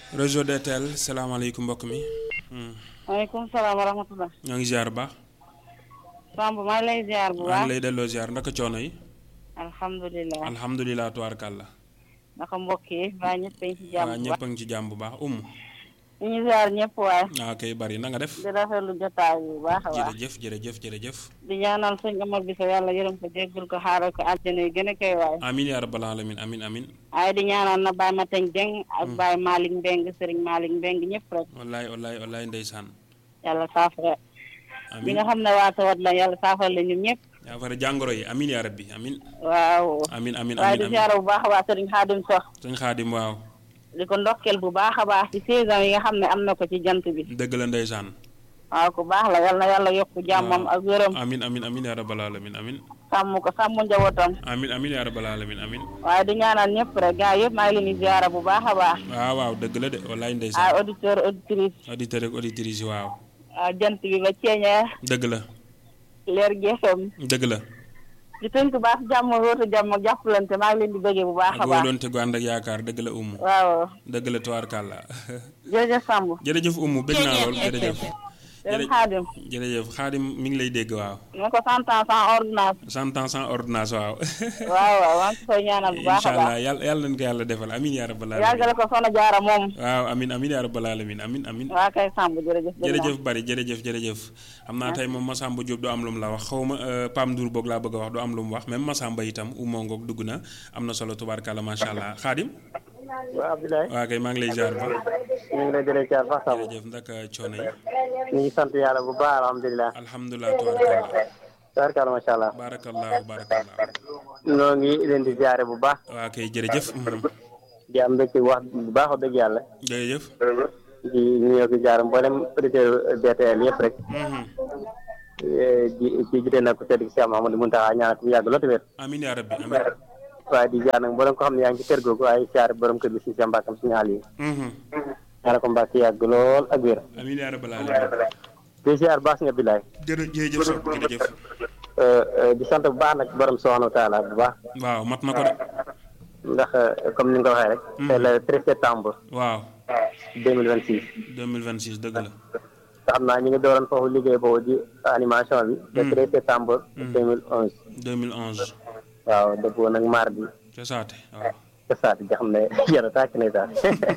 réseau DTL salaamaaleykum mbokk mi. maaleykum salaam wa rahmatulah. ñoo ngi ziar bu baax. Samb maa ngi lay ziar bu maa baax. ngi lay delloo ziar ndaka coono yi. alhamdulilah. alhamdulilah tubaarkàlla. naka mbokk yi mbaa ñëpp a ngi ci jàmm waa bu ñëpp baax. a ngi ci jàmm bu baax umu. ñu ngi ziar ñëpp waaye. waaw kay bari na nga def. di rafetlu jotaay bu baax a baax. jërëjëf jërëjëf jërëjëf. di ñaanal sëñ Amar bi sa yàlla yërëm ko jéggul ko xaaral ko àjjana yi gën a koy waay. amin yaa rabbal alamin amin amin waaye di ñaanal na Baye Mateng Dieng ak Baye Malick Mbeng Serigne Malick Mbeng ñëpp rek. wallaay wallaay wallaay ndeysaan. yàlla saafara. bi amin nga xam ne waa tawat la yàlla saafara la ñun ñëpp. yaa fara jàngoro yi amin yaa rabbi amin waaw. amin amin waaye amin di amin ziar bu baax a baax Serigne Xaadim Sox. sëñ xaadim waaw di ko ndokkeel bu baax a baax ci saison yi nga xam ne am na ko ci jant bi. dëgg la ndeysaan waaw ku baax la yal na yàlla yokk jàmmam ak wéram amin amin amin yaa rabbal alamin amin sàmm ko sàmm njabootam amin amin yaa rabbal alamin amin waaye di ñaanal ñëpp rek gaa yëpp maa ngi leen di ziara bu baax a baax waaw waaw dëgg la de wallaay ay ndeysaan auditeur auditrice auditeur ak auditrice yi waaw waaw jant bi ba ceeñeer dëgg la leer geesam dëgg la di tënk baax jàmm wóotu jàmm ak jàppalante maa ngi leen di bëggee bu baax a ak baax wóoloonte gu ànd ak yaakaar dëgg la umu waaw dëgg la tubaarkàlla jërëjëf Samb jërëjëf umu bëgg naa lool jërëjëf jërëjëf Xaadim jërëjëf xaadim mi ngi lay dégg waaw ma ko cent ans sans ordonnance cent ans sans ordonnance waaw waaw waaw maa ngi koy ñaanal bu baax incha a baax allah yàlla yàlla nañ ko yàlla defal amin yaa rabbal alamin yàggale ko soxna jaara moom waaw amin amin yaa rabbal alamin amin amin waa kay Samb jërëjëf bëgg naa. jërëjëf bari jërëjëf jërëjëf xam naa tey moom Massamba Diop du am lu mu la wax xaw ma Pam Ndour boog laa bëgg a wax du am lu mu wax même Massamba itam umoo ngoog dugg na am na solo tubaarkàlla macha allah xaadim waaw Abdoulaye waa kay maa ngi lay ziar ba ñu ngi lay jëlee caar fax Samb jërëjëf ndaka coono yi ñu ngi sant yàlla bu baax alhamdulilah alhamdulilah tubaarkàlla tabarkalla macha allah barakallahu barakallahu ñoo ngi leen di ziare bu baax waa kay jërëjëf mhm. di am mbégte wax bu baax wax dëgg yàlla jërëjëf di ñëw di ziare mboolem auditeur BTL yëpp rek mhm. Eh, di ci jite nag ku tedd gi Cheikh Mahamadou Muntaxa ñaanal ko mu yàgg lool te wér amin yaa rabbi amin waaye di ziare nag mboolem ko xam ne yaa ngi ci kër googu waaye ziare borom kër gi si sa mbàkkam suñu àll yi Mhm. ñaanal ko mbàkk yàgg lool ak wér amin yaa rabbal alamin di ziare baax nga Abdoulaye jërë jërëjëf sox jërëjëf Eh, eh, di sant bu baax nag borom subhanahu wa taala bu baax waaw mat na ko de ndax eh, comme ni nga ko waxee rek c'est le 13 septembre waaw 2026 2026 dëgg la te xam naa ñu ngi dooroon foofu liggéey boobu di animation bi le 13 septembre 2011 2011 waaw dëppoo nag mardi ca saate waaw ca saati nga xam ne yàlla tàkk ndeysaan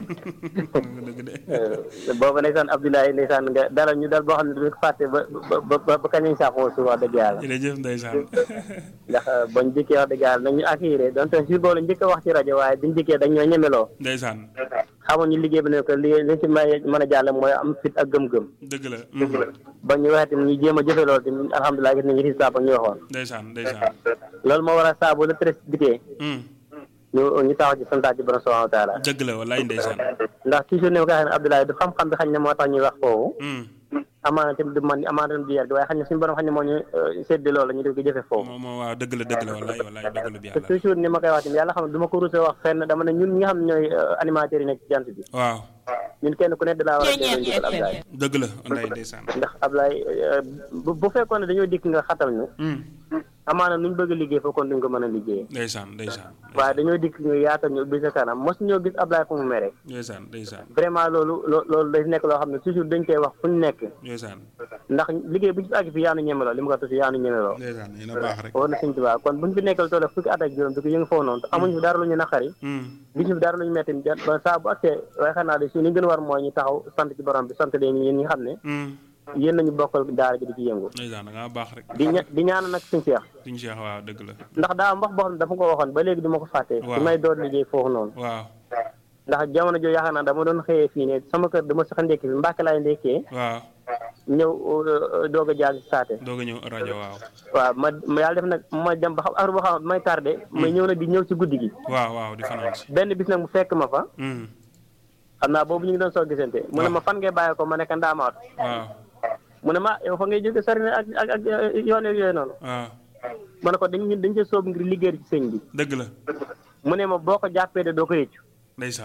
dëgg de boobu ndeysaan Abdoulaye ndeysaan nga dalal ñu dal boo xam ne duñu ko fàtte ba ba ba ba kañ lañ saxoo su wax dëgg yàlla jërëjëf ndeysaan ndax bañ jëkkee wax dëgg yàlla nañu accueillir donte si boobu la njëkk a wax ci rajo waaye biñ jëkkee dañ ñoo ñemeloo ndeysaan xamuñu liggéey bi ne ko li li ci may mën a jàll mooy am fit ak gëm-gëm dëgg la ba ñu waxee tamit ñu jéem a jëfe loolu tamit alhamdulilah gis nañu résultat ba ñu waxoon ndeysaan ndeysaan loolu moo waral saa bu la treize dikkee Mm. ñu ñu taxaw ci santaat ci borom subhanahu wa taala dëgg la wallaay ndeysaan ndax toujours ne ko waxee ne Abdoulaye du xam-xam bi xañ ne moo tax ñuy wax foofu Mm. amaana tamit du man amaana tamit du yar gi waaye xañ ne suñu borom xañ ne moo ñu séddi loolu ñu def ko jëfe foofu moo moo waaw dëgg la dëgg la wallaay wallaay dëgg la bi te yàlla toujours ni ma koy wax tamit yàlla xam ne du ma ko rusé wax fenn dama ne ñun ñi nga xam ne ñooy animateurs yi nekk ci jant bi waaw ñun kenn ku nekk da laa war a delloo njëkkal Abdoulaye dëgg la wallaay ndeysaan ndax Abdoulaye bu bu fekkoon ne dañoo dikk nga xatal ñu Mm. amaana nuñ bëgg a liggéey foofu kon duñ ko mën a liggéeyee ndeysaan ndeysaan waaye dañoo dikk nga yaatal ñu ubbi sa kanam mos ñoo gis Abdoulaye fu mu mere ndeysaan ndeysaan vraiment loolu loo loolu day nekk loo xam ne toujours dañ koy wax fu ñu nekk ndeysaan ndax liggéey bu ñu fi àgg fi yaanu ñemeloo li mu ko tudd yaanu ñemeloo ndeysaan yéen a baax rek war na suñ tubaab kon buñ fi nekkal toole fukki at ak juróom di ko yëngu foofu noonu te amuñu fi dara lu ñu naqari Mm. gisuñu fi dara lu ñu metti ba saa bu accès waaye xam naa de si li gën a war mooy ñu taxaw sant ci borom bi sant leen yéen ñi nga xam ne Mm. yéen nañu bokkal daara ji di ci yëngu ndeysaan da ngaa baax rek di ña di ñaan nag suñ seex suñu Cheikh waaw dëgg la ndax daa am wax boo xam ne dafa ko waxoon ba léegi du ma ko fàtte Waaw. su may door liggéey foofu noonu waaw ndax jamono jooju yaakaar naa dama doon xëyee fii ne sama kër dama sax ndekki fi mbàkke laay ndekkee waaw ñëw euh, doog a jaar ci saate doog a ñëw rajo waaw waaw ma ma yàlla def nag ma dem ba xam affaire boo xam ne may tardé may ñëw nag di ñëw ci guddi gi waaw waaw di fanaan si benn bis nag mu fekk ma fa Mm. xam naa boobu ñu ngi doon soo gisante mu ne ma fan ngay bàyyi ko ma nekk ndaamaat waaw mu ne ma yow fa ngay jóge sori na ak ak ak yoon yooyu noonu waaw ma ne ko dañ dañ ca soob ngir liggéey ci sëñ bi dëgg la mu ne ma boo ko jàppee de doo ko yëccu ndeysaan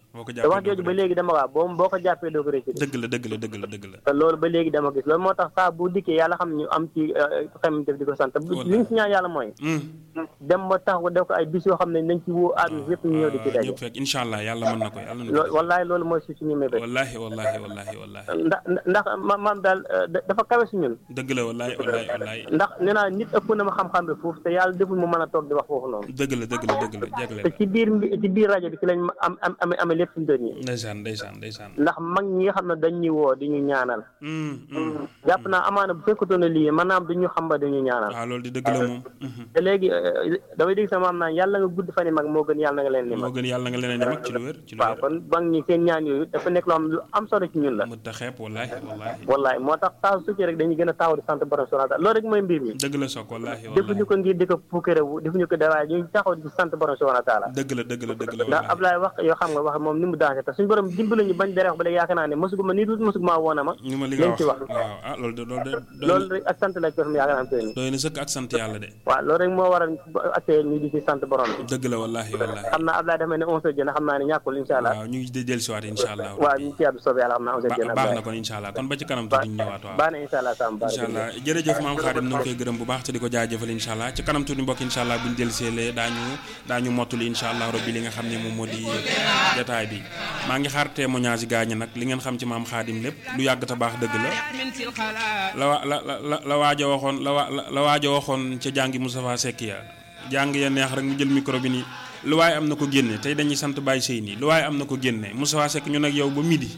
boo ko te wax jàppee jooju ba léegi dama waa boo boo ko jàppee doo ko rëcc dëgg la dëgg la dëgg la dëgg la te loolu ba léegi dama gis loolu moo tax saa bu dikkee yàlla xam ne ñu am ci xam def di ko sant bu li ñu si ñaan yàlla mooy Hmm. dem ba tax def ko ay bis yoo xam ne nañ ci woo àdduna yëpp ñu ñëw di ci daje ñëpp fekk incha allah yàlla mën na ko yàlla na loolu ko wallahi loolu mooy si suñu mébét wallahi wallahi wallahi wallahi ndax ndax ma maam daal euh, da- dafa kawe si ñun dëgg la wallahi wallahi wallahi ndax nee naa nit ëpp na ma xam-xam bi foofu te yàlla deful mu mën a toog di wax foofu noonu dëgg la dëgg la dëgg la jagle te la ci biir mbi- ci biir rajo bi ci lañ ma am am amee amee lépp suñu doon yi ndeysaan ndeysaan ndeysaan ndax mag ñi nga xam ne dañ ñu woo di ñu ñaanal Hmm, hmm. jàpp naa amaana bu fekkutoon ne lii maanaam du ñu xam ba dañu ñaanal waaw loolu di dëgg la moom Mhm. te léegi euh, damay dégg sama maam naan yàlla nga gudd fan yi mag moo gën yàlla na nga leen ni moo mag gën yàlla nga leneen di mag ci lu wér ci lu waaw wér kon mag ñi seen ñaan yooyu dafa nekk loo xam ne lu am solo ci ñun la mët a xeeb wallahi wallahi wallahi moo tax saa su ci rek dañuy gën a taxaw di sant borom subhanahu wa taala loolu rek mooy mbir mi dëgg la soog wallahi defuñu wallahi ko ngir di ko puukarewu defuñu ko dara ñu taxaw di sant borom subhanahu wa taala dëgg la dëgg la dëgg la ndax wallahi Ablaye wax yoo xam nga wax moom ni mu dansé te suñu borom dimbali ñu bañ dere wax ba léegi yaakaar naa ne mosugu ma nii tuuti mosugu maa woon a ma ñu ma li nga liñ wax ci wax waaw ah loolu de loolu de doy loolu na rek ak sant la ko xam yaakaar naa am seen doy na sëkk ak sant yàlla de waaw loolu rek moo waral attee ñu di ci sant borom bi dëgg la wallahi wallahi xam naa Ablaye dafa mel ne onze heures jëna xam naa ne ñàkkul incha allah waaw ñu ngi de dellusiwaat incha allah waaw ñu ci yàlla soobee yàlla xam naa onze heures ba jëna baax na kon incha allah kon ba ci kanam tuuti ñu ñëwaat waaw baax na incha allah sam baax incha allah jërëjëf maam Xaadim ñu ngi koy gërëm bu baax te di ko jaajëfal incha allah ci kanam tuuti mbokk incha allah bu ñu delluseelee daañu daañu mottali incha allah rabbi li nga xam ne moom moo di jataay bi maa ngi xaar témoignage yi gaañi nag li ngeen xam ci maam Xaadim lépp lu yàgg te baax dëgg la la wa la la la waaj a waxoon la wa la waaj a waxoon ca jàngi Moustapha Seck ya jàng ya neex rek mu jël micro bi nii lu waaye am na ko génne tey dañuy sant Baye Sey nii lu waaye am na ko génne Moustapha Seck ñu nag yow ba midi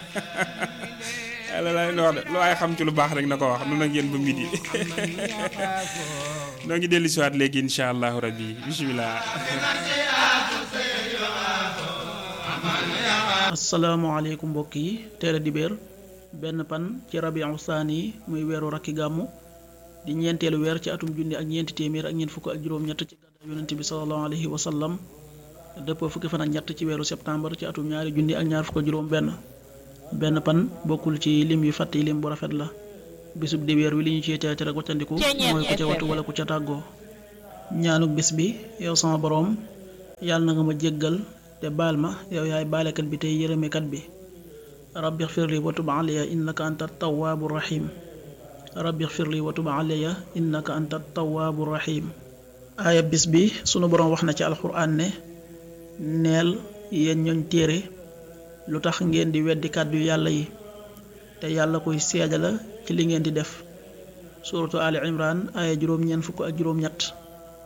la lay wax de lu waaye xam ci lu baax rek na ko wax nu nag yéen ba midi noo ngi dellu siwaat léegi incha allahu rabbi bisimilah asalaamaaleykum mbokk yi teel a dibéer benn pan ci rabiu saani yi muy weeru rakki gàmmu di ñeenteelu weer ci atum junni ak ñeenti téeméer ak ñeent fukk ak juróom-ñett ci gàddaay yonent bi salallahu alayhi wa sallam dëppoo fukki fan ak ñett ci weeru septembre ci atum ñaari junni ak ñaar fukk ak juróom benn benn pan bokkul ci lim yu fàtte yi lim bu rafet la bisub dibéer wi li ñu ci teete rek waccandiku mooy ku ca watu wala ku ca tàggoo ñaanuk bis bi yow sama boroom yàlla na nga ma jéggal te baal ma yow yaay baalekat bi tey yërëmekat bi rabbi xfirli wa tub alayya innaka anta tawaabu rahim rabbi xfirli wa tub alayya innaka anta tawaabu rahim aaya bis bi sunu boroom wax na ci alxuraan ne neel yéen ñooñ téere lu tax ngeen di weddi kàddu yàlla yi te yàlla koy seede la ci li ngeen di def suratu ali imran aaya juróom ñeent fukk ak juróom ñett